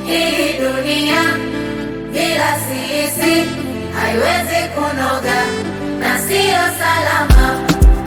Hii dunia bila sisi haiwezi kunoga na siyo salama.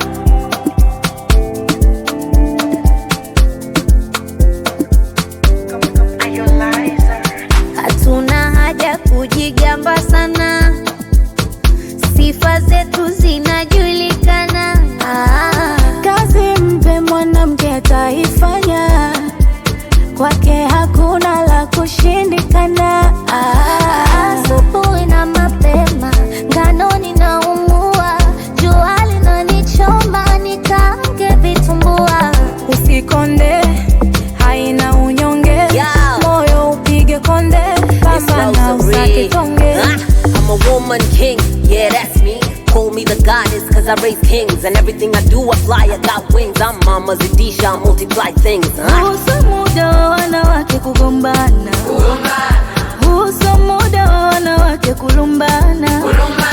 Hatuna haja kujigamba sana, sifa zetu zinajulikana. Ah, Kazi mpe mwanamke ataifanya, kwake hakuna la kushindikana. ah, asubuhi na mapema ngano ninaumua, jua linanichoma nikaange vitumbua. Usikonde, haina unyonge, Yeah. moyo upige konde, It's kama na Rosary. usake tonge. Ah, I'm a woman king, yeah, that's me. Call me the goddess, cause I raise kings. And everything I do, I fly, I got wings. I'm Mama Zadisha, I multiply things. Ah. Kuhusu muda wa wanawake kugombana, kuhusu muda wa wanawake kulumbana,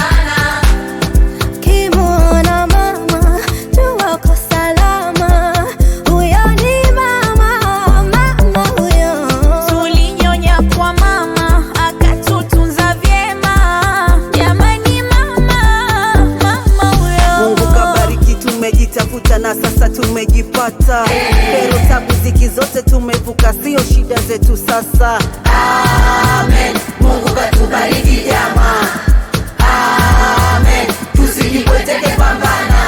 Kimwona mama jua uko salama, huyo ni mama, mama huyo. Tulinyonya kwa mama akatutunza vyema, jamani mama, mama huyo. Mungu kabariki, tumejitafuta na sasa tumejipata. Pero tabu ziki zote tumevuka, sio shida zetu sasa. Amen. Mungu katubariki jamaa. Amen. Tusijipweteke pambana.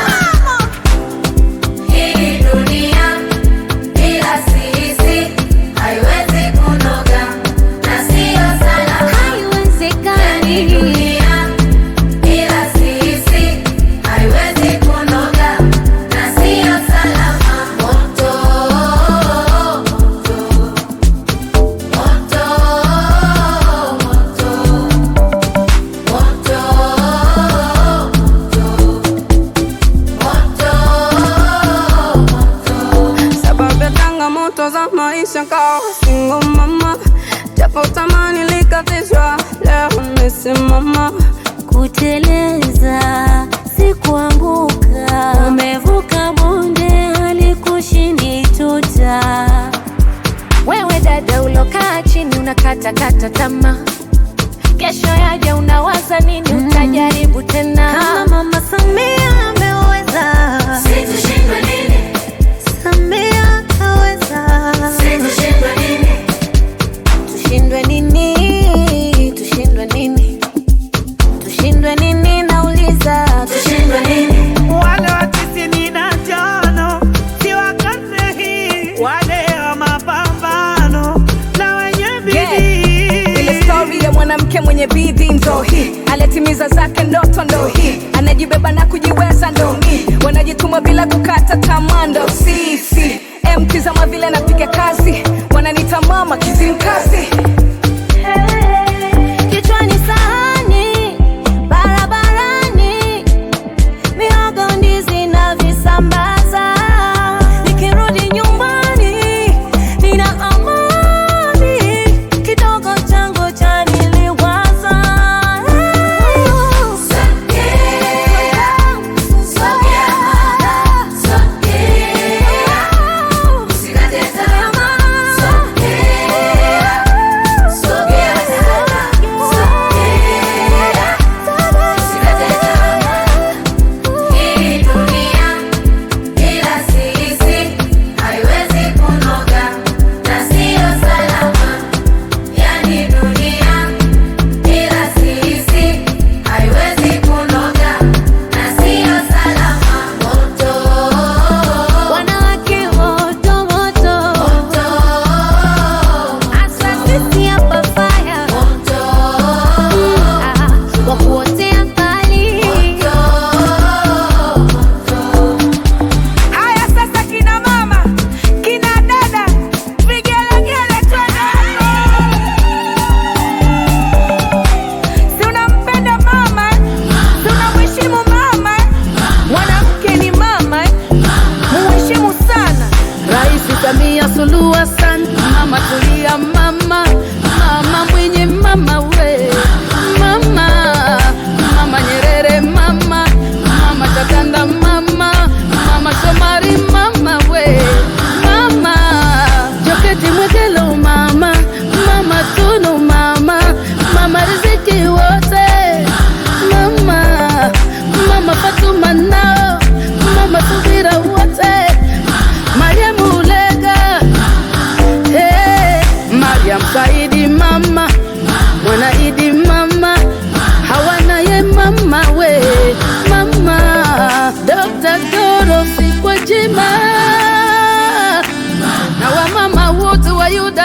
Hii dunia bila sisi haiwezi kunoga na siyo salama. Hii Haiwezekani. dunia bila sisi haiwezi kunoga na siyo salama. Moto, moto, moto, sababu ya changamoto za maisha kawa single mama, japo tamani likatishwa, leo nimesimama. Kuteleza si kuanguka, umevuka bonde halikushindi tuta. Wewe dada ulokaa chini unakatakata tamaa, kesho yaja unawaza nini? Utajaribu tena kama Mama Samia ameweza, Situshindwe nini? Samia kaweza. Situshindwe nini? Tushindwe nini? Tushindwe nini? Tushindwe nini? Nauliza, Tushindwe nini? wale wa tisini na tano si wa karne hii, wale wa mapambano na wenye bidii. Ile stori ya mwanamke mwenye bidii ndo hii, alitimiza zake ndoto ndo hii, anajibeba na kujiweza ndo hii, wanajituma bila kukata tamaa ndo sisi. Mkizama vile napiga kazi, wananita mama kizimkazi. kichwani sahani, barabarani, mihogo, ndizi na visambaza. Nikirudi nyumbani, nina amani, kidogo changu chaniliwaza. Sogea, sogea mama, sogea. Usikate tamaa, sogea.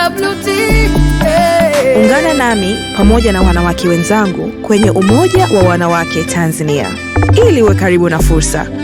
WT. Hey. Ungana nami pamoja na wanawake wenzangu kwenye Umoja wa Wanawake Tanzania ili uwe karibu na fursa,